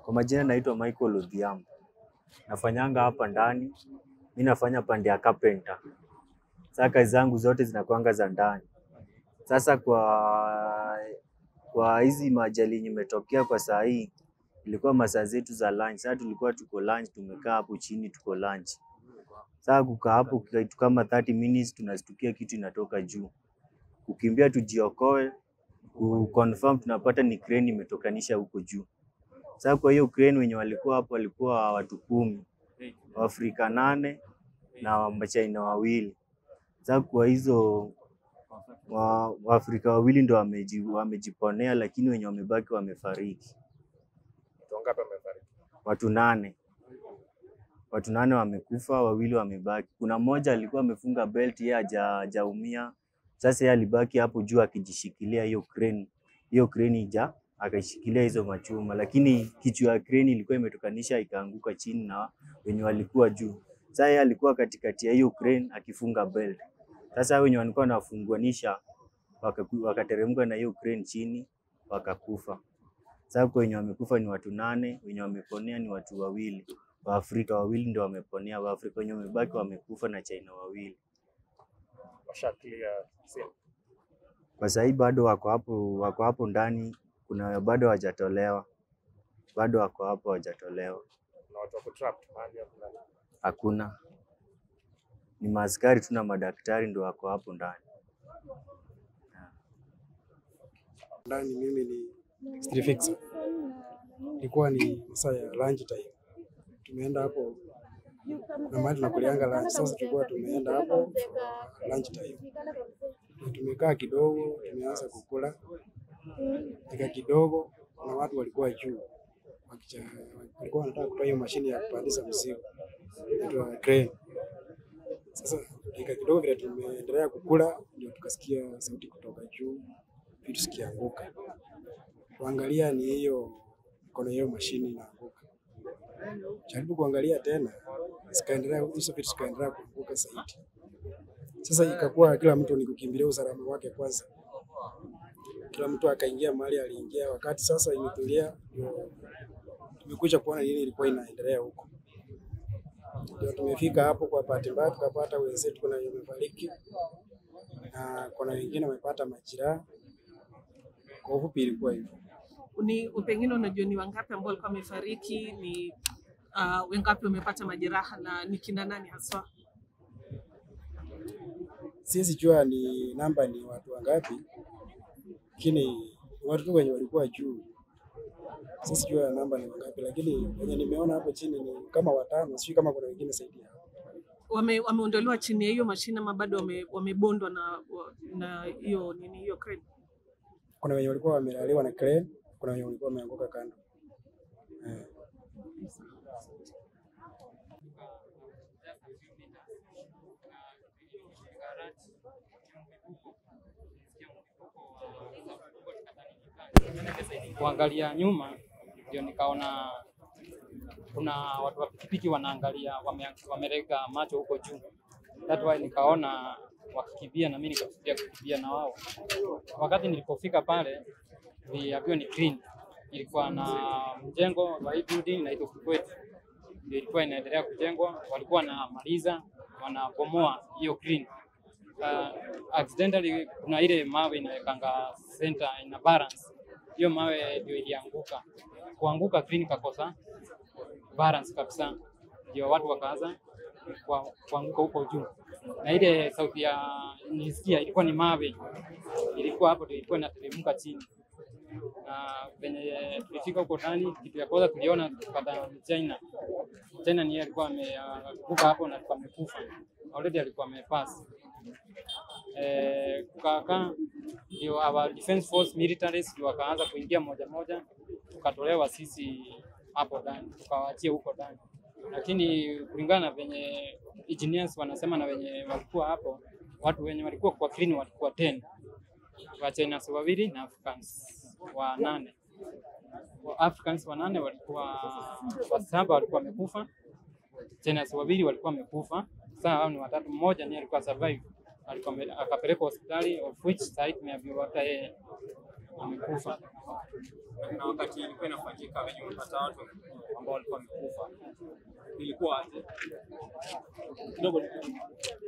Kwa majina naitwa Michael Odhiambo. Nafanyanga hapa ndani. Mi nafanya pande ya carpenter. Sasa kazi zangu zote zinakuanga za ndani. Sasa kwa kwa hizi majali yenye imetokea kwa saa hii ilikuwa masaa zetu za lunch. Sasa tulikuwa tuko lunch, tumekaa hapo chini tuko lunch. Sasa kukaa hapo kitu kama 30 minutes tunastukia kitu inatoka juu. Kukimbia tujiokoe, kuconfirm tunapata ni crane imetokanisha huko juu. Sasa kwa hiyo crane wenye walikuwa hapo walikuwa watu kumi, Waafrika nane na Wachina wawili. Sasa kwa hizo wa- Waafrika wawili ndo wameji, wamejiponea, lakini wenye wamebaki wamefariki. Watu wangapi wamefariki? Watu nane, watu nane wamekufa, wawili wamebaki. Kuna mmoja alikuwa amefunga belt, yeye haja hajaumia. Sasa yeye alibaki hapo juu akijishikilia hiyo crane, hiyo crane ija akaishikilia hizo machuma, lakini kichwa ya crane ilikuwa imetokanisha ikaanguka chini na wenye walikuwa juu. Sasa yeye alikuwa katikati ya hiyo crane akifunga belt. Sasa wenye walikuwa wanafunguanisha wakaku- wakateremka na hiyo crane chini wakakufa. Sasa kwa wenye wamekufa ni watu nane, wenye wameponea ni watu wawili. Waafrika wawili ndio wameponea, Waafrika wenye wamebaki wamekufa na China wawili. Washa clear scene. Kwa sasa hii bado wako hapo, wako hapo ndani, kuna bado hawajatolewa, bado wako hapo hawajatolewa, Na watu wako trapped mahali hapo ndani. hakuna. Ni maaskari tu na madaktari ndio wako hapo ndani. ndani mimi ni street fixer. Ilikuwa ni masaa ya lunch time. Tumeenda hapo na mahali tunakulianga lunch. Sasa tulikuwa tumeenda hapo for lunch time. Na tumekaa kidogo, tumeanza kukula. Ika kidogo na watu walikuwa juu. Wakicha, walikuwa wanataka kutoa hiyo mashine ya kupandisha mzigo. Inaitwa crane. Sasa dakika kidogo vile tumeendelea kukula, ndio tukasikia sauti kutoka juu, vitu zikianguka. Kuangalia ni hiyo mkono hiyo mashini inaanguka. Jaribu kuangalia tena, zikaendelea hizo vitu zikaendelea kuanguka zaidi. Sasa ikakuwa kila mtu ni kukimbilia usalama wake kwanza. Kila mtu akaingia mahali aliingia. Wakati sasa imetulia, ndio tumekuja kuona nini ilikuwa inaendelea huko. Ndio tumefika hapo, kwa bahati mbaya tukapata wenzetu, kuna wenye wamefariki na kuna wengine wamepata majeraha. Kwa ufupi ilikuwa hivyo. ni pengine unajua ni wangapi ambao walikuwa wamefariki, ni uh, wengapi wamepata majeraha na ni kina nani haswa? Siwezi jua ni namba ni watu wangapi, lakini watu tu wenye walikuwa juu. Siwezi jua namba ni wangapi, lakini wenye nimeona hapo chini ni kama watano, sijui kama kuna wengine zaidi ya hapo. Wame, wameondolewa chini ya hiyo mashine ama bado wame, wamebondwa na na hiyo nini hiyo crane? Kuna wenye walikuwa wamelaliwa na crane, kuna wenye walikuwa wameanguka kando. Eh. kuangalia nyuma ndio nikaona kuna watu wa pikipiki wanaangalia wame, wamerega macho huko juu. That why nikaona wakikimbia na mimi nikafikiria kukimbia na wao. Wakati nilipofika pale niliambiwa ni clean. Ilikuwa na mjengo wa hii building inaitwa Kikwete, ndio ilikuwa inaendelea kujengwa, walikuwa wanamaliza wanabomoa hiyo clean. Uh, accidentally kuna ile mawe inawekanga center ina balance hiyo mawe ndio ilianguka. Kuanguka clean kakosa balance kabisa, ndio watu wakaanza kwa- kuanguka huko juu, na ile sauti ya nilisikia ilikuwa ni mawe, ilikuwa hapo ndio ilikuwa inateremka chini, na venye tulifika huko ndani, kitu ya kwanza tuliona tukapata ni China. China ni yeye alikuwa ameanguka hapo na alikuwa amekufa already, alikuwa amepass eh, kukakaa ndio our defense force militaries ndio wakaanza kuingia moja moja, tukatolewa sisi hapo ndani, tukawaachia huko ndani, lakini kulingana na venye engineers wanasema na wenye walikuwa hapo, watu wenye walikuwa kwa clean walikuwa 10 wa China wawili na Africans wa nane. Wa Africans wanane walikuwa wasaba walikuwa wamekufa, China wawili walikuwa wamekufa. Sasa hao ni watatu, mmoja ndiye alikuwa survive alikuwa ame- akapelekwa hospitali of which site tumeambiwa hata yeye amekufa. na wakati ilikuwa inafanyika venye umepata watu ambao walikuwa wamekufa ilikuwa aje? kidogo